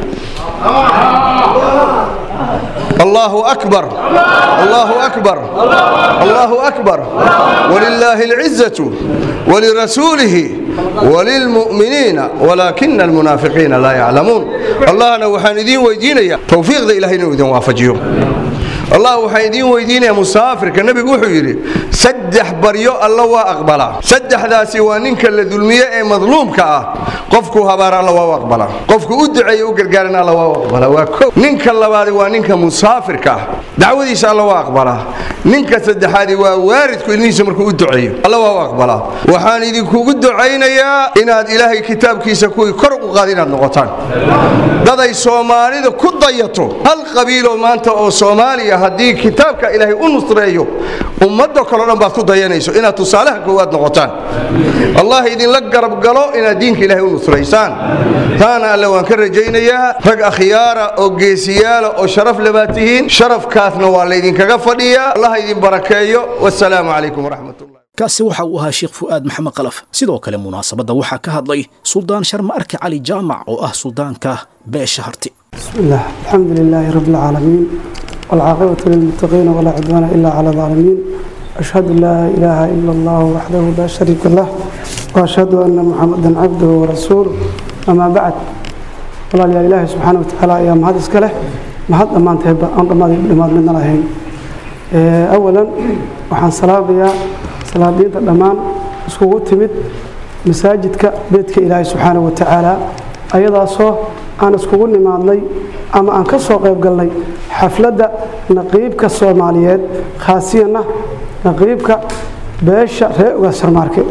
الله أكبر الله أكبر الله أكبر ولله العزة ولرسوله وللمؤمنين ولكن المنافقين لا يعلمون الله أنا وحان ويدينيا توفيق ذا إلهي نوذن وافجيهم allah waxaan idiin weydiinayaa musaafirka nebigu wuxuu yidhi saddex baryo alla waa aqbalaa saddexdaasi waa ninka la dulmiye ee madluumka ah qofkuu habaara alla waa u aqbalaa qofku u duceeye u gargaaran alla waa u aqbalaa waa ko ninka labaadi waa ninka musaafirka ah dacwadiisa alla waa aqbalaa ninka saddexaadi waa waaridku ilmihiisa markuu u duceeyo alla waa u aqbalaa waxaan idinkugu ducaynayaa inaad ilaahay kitaabkiisa kuwii kor u qaad inaad noqotaan daday soomaalida ku dayato hal qabiiloo maanta oo soomaaliya haddii kitaabka ilaahay u nusreeyo ummadda kaleo dhan baad ku dayanayso inaad tusaalaha koowaad noqotaan allah idinla garab galo inaad diinka ilaahay u nusraysaan taana alle waan ka rajaynayaa rag akhyaara oo geesiyaala oo sharaf lebaad tihiin sharafkaasna waa laydinkaga fadhiyaa allah idin barakeeyo wasalaamu calaykum waraxmatullah kaasi waxa uu ahaa sheekh fu'aad maxamed qalaf sidoo kale munaasabadda waxaa ka hadlay suldaan sharma arki cali jaamac oo ah suldaanka beesha harti بسم الله الحمد لله رب العالمين والعاقبة للمتقين ولا عدوان إلا على الظالمين أشهد أن لا إله إلا الله وحده لا شريك له وأشهد أن محمدا عبده ورسوله أما بعد والله يا إله سبحانه وتعالى يا مهد إسكاله مهد أمان تهبا أن أمان لماد من الله أولا وحان صلاة يا صلاة دين الأمان اسكو تمد مساجدك بيتك إلهي سبحانه وتعالى أيضا صو aan iskugu nimaadnay ama aan ka soo qayb galnay xafladda naqiibka soomaaliyeed khaasiyana naqiibka beesha reer ugaasarmaarke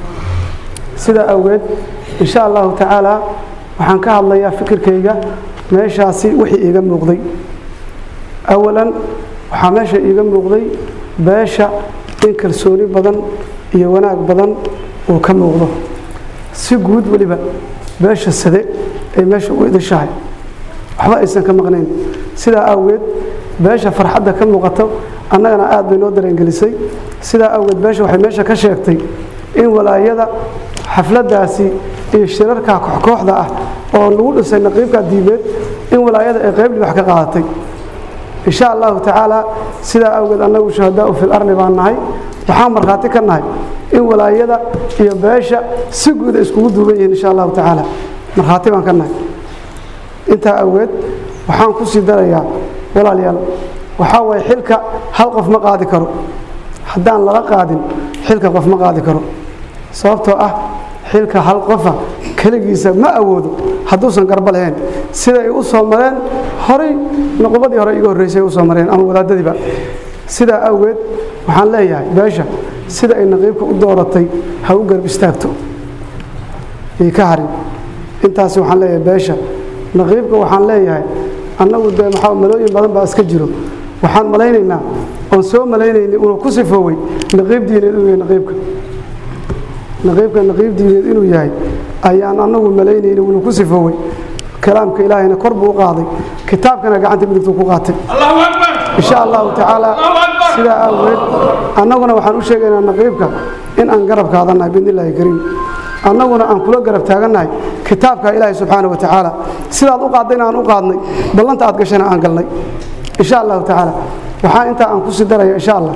sidaa awgeed insha allahu tacaala waxaan ka hadlayaa fikirkayga meeshaasi wixii iiga muuqday awalan waxaa meesha iiga muuqday beesha in kalsooni badan iyo wanaag badan uu ka muuqdo si guud weliba beesha sade ay meesha u idishahay waxba aysan ka maqnayn sidaa awgeed beesha farxadda ka muuqato annagana aad bay noo dareengelisay sidaa awgeed beesha waxay meesha ka sheegtay in walaayada xafladdaasi iyo shirarka kooxkooxda ah oo lagu dhisay naqiibka diimeed in walaayada ay qayb wax ka qaadatay insha allahu tacaala sidaa awgeed annagu shuhadaau fil arli baan nahay waxaan markhaati ka nahay in walaayada iyo beesha si guuda iskugu duuban yihiin insha allahu tacaala markhaati baan ka nahay intaa awgeed waxaan ku sii darayaa walaalayaal waxaa waye xilka hal qof ma qaadi karo haddaan lala qaadin xilka qof ma qaadi karo sababtoo ah xilka hal qofa keligiisa ma awoodo hadduusan garba lahayn siday u soo mareen horay nuqubadii hore iga horreysay u soo mareen ama wadaadadiiba sidaa awgeed waxaan leeyahay beesha sida ay naqiibka u dooratay ha u garb istaagto ii ka harin intaasi waxaan leeyahay beesha naqiibka waxaan leeyahay annagu dee maxaa malooyin badan baa iska jiro waxaan malaynaynaa oon soo malaynayna inuu ku sifoowey naqiib diineed inuu yahay naqiibka naqiibka naqiib diineed inuu yahay ayaan annagu malaynayna inuu ku sifoowey kalaamka ilaahayna kor buu u qaaday kitaabkana gacanta midigtuu ku qaatay insha allahu tacaala sidaa awgeed annaguna waxaan u sheegaynaa naqiibka in aan garab kaadannahay biidni illaahi kariim annaguna aan kula garab taagannahay kitaabka ilaahay subxaana wa tacaala sidaad u qaadayna aan u qaadnay ballanta aad gashana aan galnay insha allahu tacaala waxaa intaa aan ku sii daraya insha allah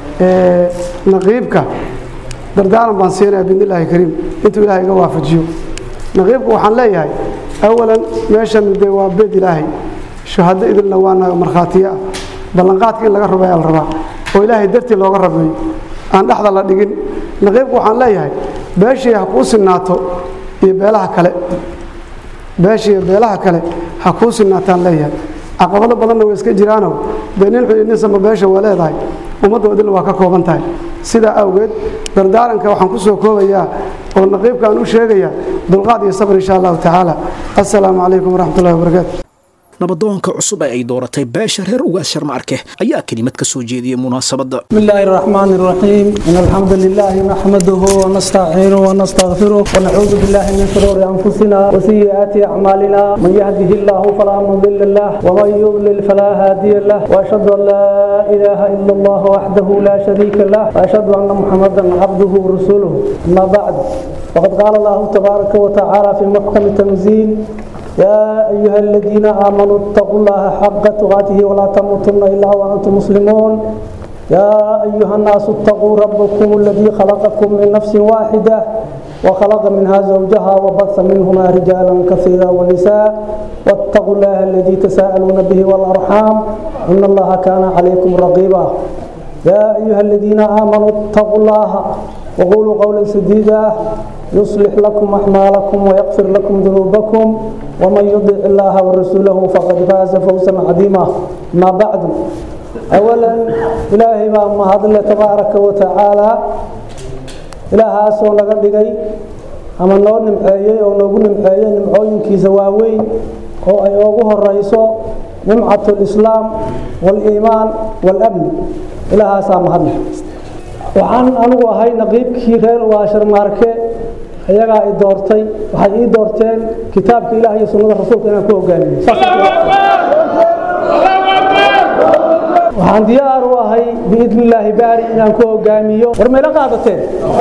naqiibka dardaaran baan siinaya biidni illaahi kariim intuu ilaahay iga waafajiyo naqiibka waxaan leeyahay awalan meeshan dee waa beed ilaahay shuhado idilna waana markhaatiye ah ballanqaadka in laga rubeeyaa la rabaa oo ilaahay dartii looga rabeeyo aan dhexda la dhigin naqiibku waxaan leeyahay beeshii ha kuu sinaato iyo beelaha kale beeshii iyo beelaha kale ha kuu sinaataan leeyahay caqabado badanna way iska jiraanoo dee nin xun iyo nin samba beesha waa leedahay ummadda wadilna waa ka kooban tahay sidaa awgeed dardaaranka waxaan ku soo koobayaa oo naqiibka aan u sheegayaa dulqaad iyo sabr insha allahu tacaala assalaamu calaykum waraxmatullahi wabarakaatu nabadoonka cusub ee ay dooratay beesha reer ugaas sharmaarke ayaa kelimad ka soo jeediyey munaasabadda بسم الله الرحمن الرحيم إن الحمد لله نحمده ونستعينه ونستغفره ونعوذ بالله من شرور أنفسنا وسيئات أعمالنا من يهده الله فلا مضل له ومن يضلل فلا هادي له وأشهد أن لا إله إلا الله وحده لا شريك له وأشهد أن محمدا عبده ورسوله أما بعد وقد قال الله تبارك وتعالى في محكم التنزيل يا أيها الذين آمنوا اتقوا الله حق تقاته ولا تموتن إلا وأنتم مسلمون يا أيها الناس اتقوا ربكم الذي خلقكم من نفس واحدة وخلق منها زوجها وبث منهما رجالا كثيرا ونساء واتقوا الله الذي تساءلون به والأرحام إن الله كان عليكم رقيبا يا أيها الذين آمنوا اتقوا الله وقولوا قولا سديدا يصلح لكم أعمالكم ويغفر لكم ذنوبكم ومن يطع الله ورسوله فقد فاز فوزا عظيما ما بعد أولا إلهي ما مهد تبارك وتعالى إلها سو نغا دغاي ama noo nimceeyey oo noogu nimceeyey nimcooyinkiisa waaweyn oo ay ugu horeyso nimcatu lislaam waliimaan walabni ilahaasaa mahadle waxaan anigu ahay naqiibkii reer waasharmaarke iyagaa i doortay waxay ii doorteen kitaabka ilaah iyo sunnada rasuulka inaan ku hogaamiyo waxaan diyaar u ahay biidni illaahi baari inaan ku hogaamiyo war mayla qaadateen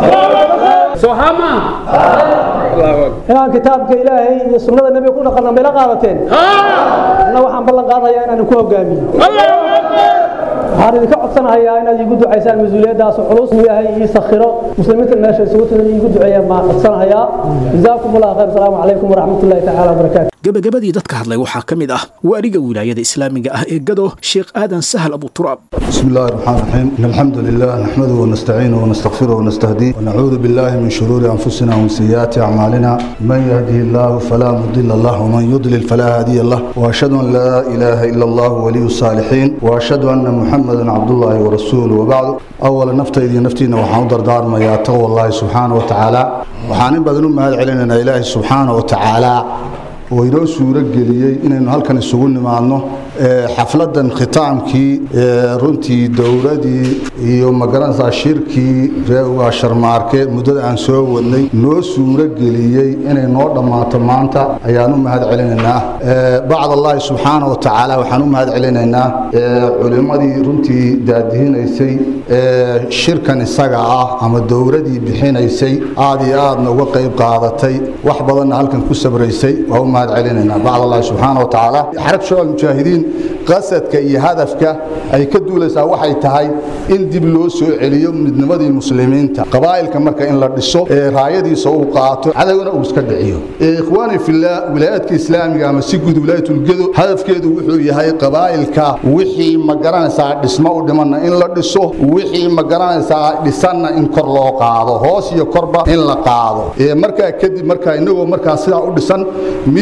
inaan kitaabka ilaahay iyo sunnada nebiga ku dhaqanna mayla qaadateen anna waxaan ballan qaadayaa inaan ku hogaamiyo waxaan idinka codsanahayaa inaad iigu ducaysaan mas-uuliyaddaas culus uu yahay ii sakhiro muslimiinta meesha isugu timid iigu duceeyaan baan codsanahayaa jazaakum allah khayr asalaamu calaykum waraxmat ullahi tacaala wabarakaatu gabagabadii dadka hadlay waxaa ka mid ah waariga wilaayada islaamiga ah ee gado sheekh aadan sahal abu turaab بسم الله الرحمن الرحيم إن الحمد لله نحمده ونستعينه ونستغفره ونستهديه ونعوذ بالله من شرور أنفسنا ومن سيئات أعمالنا من يهده الله فلا مضل له ومن يضلل فلا هادي له وأشهد أن لا إله إلا الله ولي الصالحين وأشهد أن محمدا عبد الله ورسوله وبعد أولا نفتي إذي نفتينا وحاضر دار ما يتقوى الله سبحانه وتعالى وحانين بدن ما علينا إلهي سبحانه وتعالى oo inoo suuro geliyey inaynu halkan isugu nimaadno xafladan khitaamkii runtii dowladii iyo magaranaysaa shirkii reegaa sharmaarke muddada aan soo wadnay noo suuro geliyey inay noo dhammaato maanta ayaan u mahad celinaynaa bacd allaahi subxaana wa tacaala waxaan u mahad celinaynaa culimmadii runtii daadihinaysay shirkan isaga ah ama dowladii bixinaysay aad iyo aadna uga qayb qaadatay wax badanna halkan ku sabraysay waa u mahad celinaynaa bacd allahi subxaana wa tacaala xarab shabaab mujaahidiin qasadka iyo hadafka ay ka duulaysaa waxay tahay in dib loo soo celiyo midnimadii muslimiinta qabaa'ilka marka in la dhiso ee raayadiisa uu qaato cadowna uu iska dhiciyo ikhwaani fillah wilaayadka islaamiga ama si guud wilaayatulgedo hadafkeedu wuxuu yahay qabaa'ilka wixii ma garanaysaa dhismo u dhimanna in la dhiso wixii ma garanaysaa dhisanna in kor loo qaado hoos iyo korba in la qaado markaa kadib markaa inagoo markaa sidaa u dhisan mid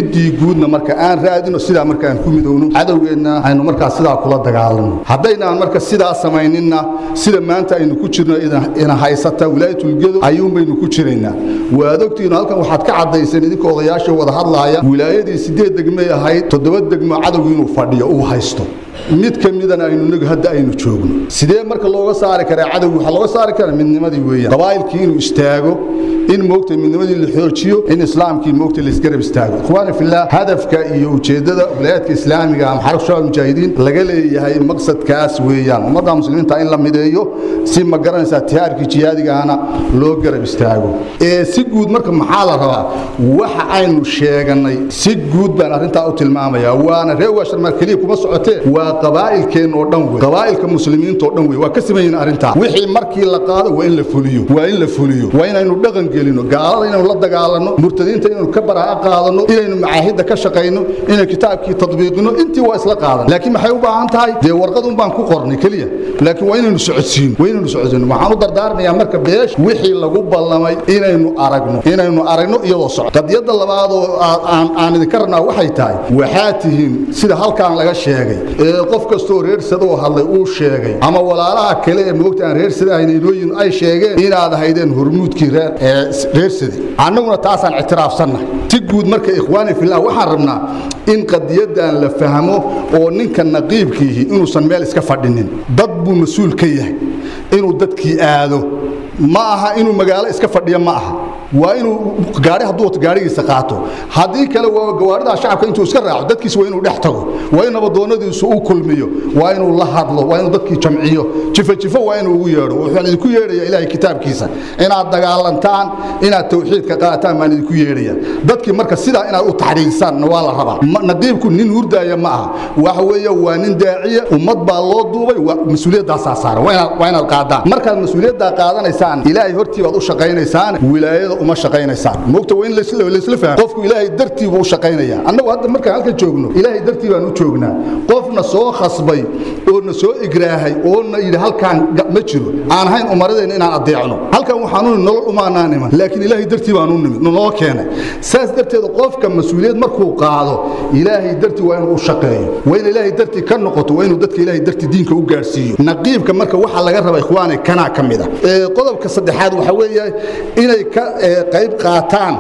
midii guudna marka aan raadino sidaa marka aan ku midowno cadowgeenna aynu markaa sidaa kula dagaalano haddaynaan marka sidaa samayninna sida maanta aynu ku jirno ina haysata wilaayatulgedo ayuunbaynu ku jiraynaa waad ogtihiin halkan waxaad ka caddayseen idinka odayaasha wada hadlaaya wilaayadii sideed degmay ahayd toddoba degmo cadowgu inuu fadhiyo uu haysto mid ka midana aynu nag hadda aynu joogno sidee marka looga saari karaa cadowgi waxaa looga saari karaa midnimadii weeyaan qabaa'ilkii inuu istaago in moogta midnimadii la xoojiyo in islaamkii moogta la isgarab istaago ikhwaani fillah hadafka iyo ujeeddada wilaayadka islaamiga ama xarab shabaab mujaahidiin laga leeyahay maqsadkaas weeyaan ummadda muslimiinta in la mideeyo si ma garanaysaa tihaarkii jihaadigaana loo garab istaago ee si guud marka maxaa la rabaa waxa aynu sheeganay si guud baan arrintaa u tilmaamayaa waana reer waasharmaar keliya kuma socotee waa qabaa'ilkeen oo dhan wey qabaa'ilka muslimiinta oo dhan wey waa ka siman arrintaa wixii markii la qaado waa in la fuliyo waa in la fuliyo waa inaynu dhaqan gelino gaalada inaynu la dagaalano murtadiinta inaynu ka baraha qaadano inaynu macaahidda ka shaqayno inaynu kitaabkii tadbiiqino intii waa isla qaadan laakiin maxay u baahan tahay dee warqadun baan ku qornay keliya laakiin waa inaynu socodsiino waa inaynu socodsiino waxaan u dardaarmayaa marka beesh wixii lagu ballamay inaynu aragno inaynu aragno iyadoo socdo qadiyadda labaad oo aan aan idinka rabnaa waxay tahay waxaa tihiin sida halkaan laga sheegay ee qof kastoo reersadoo hadlay uu sheegay ama walaalaha kale ee moogta aan reersadahayn inooyin ay sheegeen inaad ahaydeen hormuudkii reer ee reersade annaguna taasaan ictiraafsannahay si guud marka ikhwaani fillah waxaan rabnaa in qadiyaddan la fahmo oo ninka naqiibkiihi inuusan meel iska fadhinin dad buu mas-uul ka yahay inuu dadkii aado ma aha inuu magaalo iska fadhiyo ma aha waa inuu gaari hadduu wato gaarigiisa qaato haddii kale waa gawaaridaa shacabka intuu iska raaco dadkiisa waa inuu dhex tago waa in nabadoonnadiisu u kulmiyo waa inuu la hadlo waa inuu dadkii jamciyo jifo jifo waa inuu ugu yeedho wuxuun idinku yeedhaya ilaahay kitaabkiisa inaad dagaalantaan inaad tawxiidka qaataan baan idinku yeedhaya dadkii marka sidaa inaad u taxriirisaan waa la rabaa naqiibku nin hurdaaya ma aha waxa weeye waa nin daaciya ummad baa loo duubay mas-uuliyaddaasaa saaran waa inaad qaadaan markaad mas-uuliyaddaa qaadanaysaan ilaahay hortii baad u shaqaynaysaan wilaayada uma shaqaynaysaan moogta waa in laysla fahmo qofku ilaahay dartii buu u shaqaynayaa annagu hadda markaan halkan joogno ilaahay dartii baan u joognaa qofna soo khasbay oo na soo igraahay oo na yidhi halkaan ma jiro aan ahayn umaradeenna inaan adeecno halkan waxaanu nolol umaanaan iman laakiin ilaahay dartii baan u nimid noo keenay saas darteed qofka mas-uuliyad markuu qaado ilaahay dartii waa inuu u shaqeeyo waa in ilaahay dartii ka noqoto waa inuu dadka ilaahay dartii diinka u gaarsiiyo naqiibka marka waxaa laga raba ikhwaane kanaa ka mid ah qodobka saddexaad waxa weeye inay ka qayb qaataan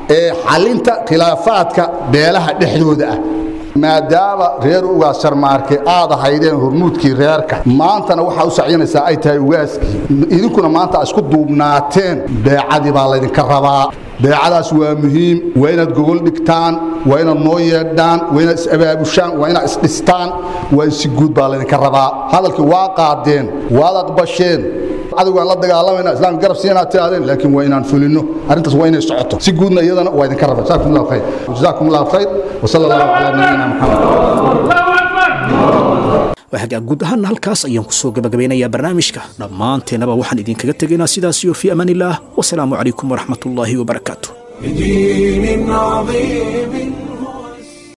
xalinta khilaafaadka beelaha dhexdooda ah maadaama reer ugaas sharmaarke aad ahaydeen hormuudkii reerka maantana waxaa u sacyinaysaa ay tahay ugaaskii idinkuna maanta a isku duubnaateen beecadii baa laydinka rabaa beecadaas waa muhiim waa inaad gogol dhigtaan waa inaad noo yeedhaan waa inaad is-abaabushaan waa inaad isdhistaan waa in si guud baa laydinka rabaa hadalkii waa qaadeen waad aqbasheen cadowgaan la dagaalamayna islaam garab siinaa tiraadeen laakiin waa inaan fulino arrintaas waa inay socoto si guudna iyadana waa idinka raba jazaakum allahu khayr jazaakum allahu khayr wasala allahu calaa nabiyina maxamed waxagaa guud ahaana halkaas ayaan ku soo gabagabeynayaa barnaamijka dhammaanteennaba waxaan idinkaga tegaynaa sidaas iyo fii amaan illaah wasalaamu calaykum waraxmat ullaahi wabarakaatu بدين عظيم